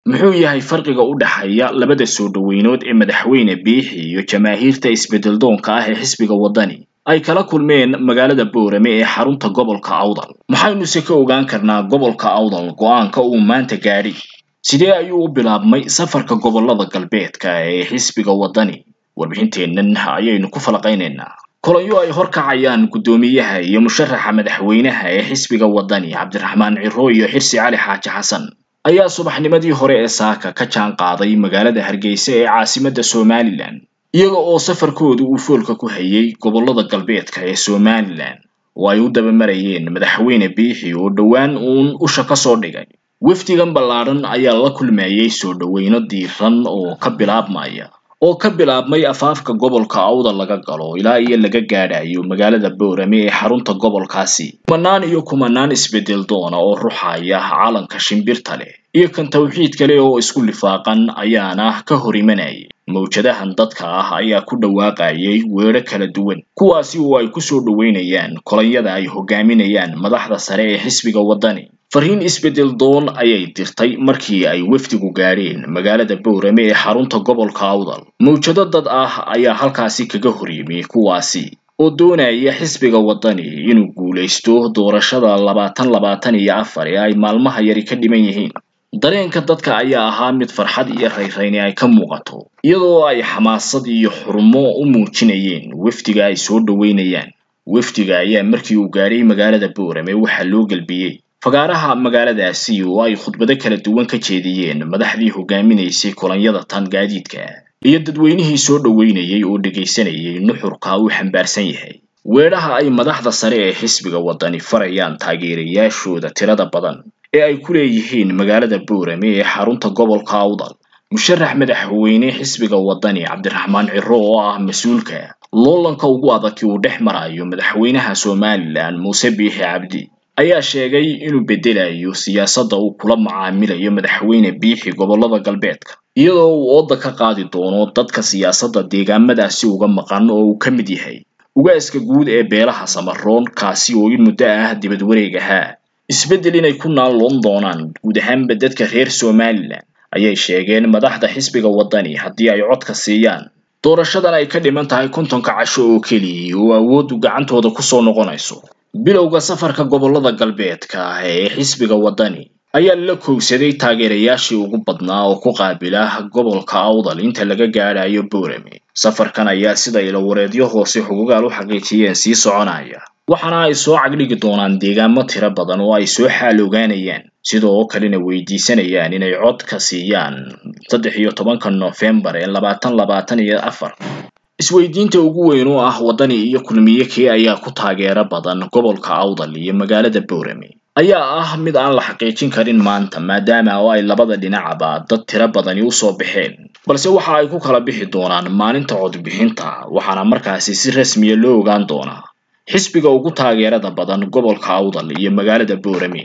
muxuu yahay farqiga u dhexeeya labada soo dhoweynood ee madaxweyne biixi iyo jamaahiirta isbeddeldoonka ah ee xisbiga waddani ay kala kulmeen magaalada boorame ee xarunta gobolka awdal maxaynuse ka ogaan karnaa gobolka awdal go-aanka uu maanta gaadhi sidee ayuu u bilaabmay safarka gobollada galbeedka ee xisbiga waddani warbixinteennan ayaynu ku falaqaynaynaa kulanyo ay horkacayaan guddoomiyaha iyo musharaxa madaxweynaha ee xisbiga waddani cabdiraxmaan ciro iyo xirsi cali xaaji xasan ayaa subaxnimadii hore ee saaka ka jaan qaaday magaalada hargeysa ee caasimadda somalilan iyaga oo safarkoodu uu foolka ku hayay gobollada galbeedka ee somalilan oo ay u dabamarayeen madaxweyne biixi oo dhowaan uun usha ka soo dhigay wafdigan ballaadhan ayaa la kulmayay soo dhoweyno diiran oo ka bilaabmaya oo ka bilaabmay afaafka gobolka awda laga galo ilaa iyo laga gaadhayo magaalada boorame ee xarunta gobolkaasi kumanaan iyo kumanaan isbeddel doona oo ruxaya calanka shimbirta leh iyo kan tawxiid kale oo isku lifaaqan ayaana ka hor imanayay mawjadahan dadka ah ayaa ku dhawaaqayay weedho kala duwan kuwaasi oo ay kusoo dhoweynayaan kolonyada ay hogaaminayaan madaxda sare ee xisbiga waddani fariin isbeddel doon ayay dirtay markii ay wafdigu gaadheen magaalada boorame ee xarunta gobolka awdal mawjado dad ah ayaa halkaasi kaga hor yimi kuwaasi oo doonaya xisbiga waddani inuu guulaysto doorashada labaatan labaatan iyo afar ee ay maalmaha yari ka dhiman yihiin dareenka dadka ayaa ahaa mid farxad iyo rayrayni ay ka muuqato iyadoo ay xamaasad iyo xurmo u muujinayeen wafdiga ay soo dhoweynayaan wafdiga ayaa markii uu gaadhay magaalada boorame waxaa loo gelbiyey fagaaraha magaaladaasi oo ay khudbado kala duwan ka jeediyeen madaxdii hogaaminaysay kolonyada tan gaadiidka iyo dadweynihii soo dhoweynayay oo dhegaysanayay nuxurka uu xambaarsan yahay weedhaha ay madaxda sare ee xisbiga waddani farayaan taageerayaashooda tirada badan ee ay ku leeyihiin magaalada boorame ee xarunta gobolka awdal musharax madaxweyne xisbiga waddani cabdiraxmaan ciro oo ah mas-uulka loolanka ugu adag uu dhex marayo madaxweynaha somalilan muuse biixi cabdi ayaa sheegay inuu beddelayo siyaasadda uu kula macaamilayo madaxweyne biixi gobollada galbeedka iyadoo uu ooda ka qaadi doono dadka siyaasadda deegaamadaasi uga maqan oo uu ka mid yahay ugaaska guud ee beelaha samaroon kaasi oo in muddo ah dibad wareeg ahaa isbeddel inay ku naalloon doonaan guud ahaanba dadka reer somalilan ayay sheegeen madaxda xisbiga waddani haddii ay codka siiyaan doorashadan ay ka dhiman tahay kontonka casho oo keliya oo awooddu gacantooda kusoo noqonayso bilowga safarka gobollada galbeedka ah ee xisbiga waddani ayaa la kowsaday taageerayaashii ugu badnaa oo ku qaabila gobolka awdal inta laga gaadhayo boorame safarkan ayaa sida ilawareedyo hoose xugugaal u xaqiijiyeen sii soconaya waxaana ay soo cagdhigi doonaan deegaamo tiro badan oo ay soo xaal ogaanayaan sidoo kalena weydiisanayaan inay cod ka siiyaan saddex iyo tobanka noofembar ee labaatan labaatan iyo afar isweydiinta ugu weyn oo ah waddani iyo kulmiye kee ayaa ku taageero badan gobolka awdal iyo magaalada boorame ayaa ah mid aan la xaqiijin karin maanta maadaama oo ay labada dhinacaba dad tiro badani usoo baxeen balse waxa ay ku kala bixi doonaan maalinta codbixinta waxaana markaasi si rasmiya loo ogaan doonaa xisbiga ugu taageerada badan gobolka awdal iyo magaalada boorame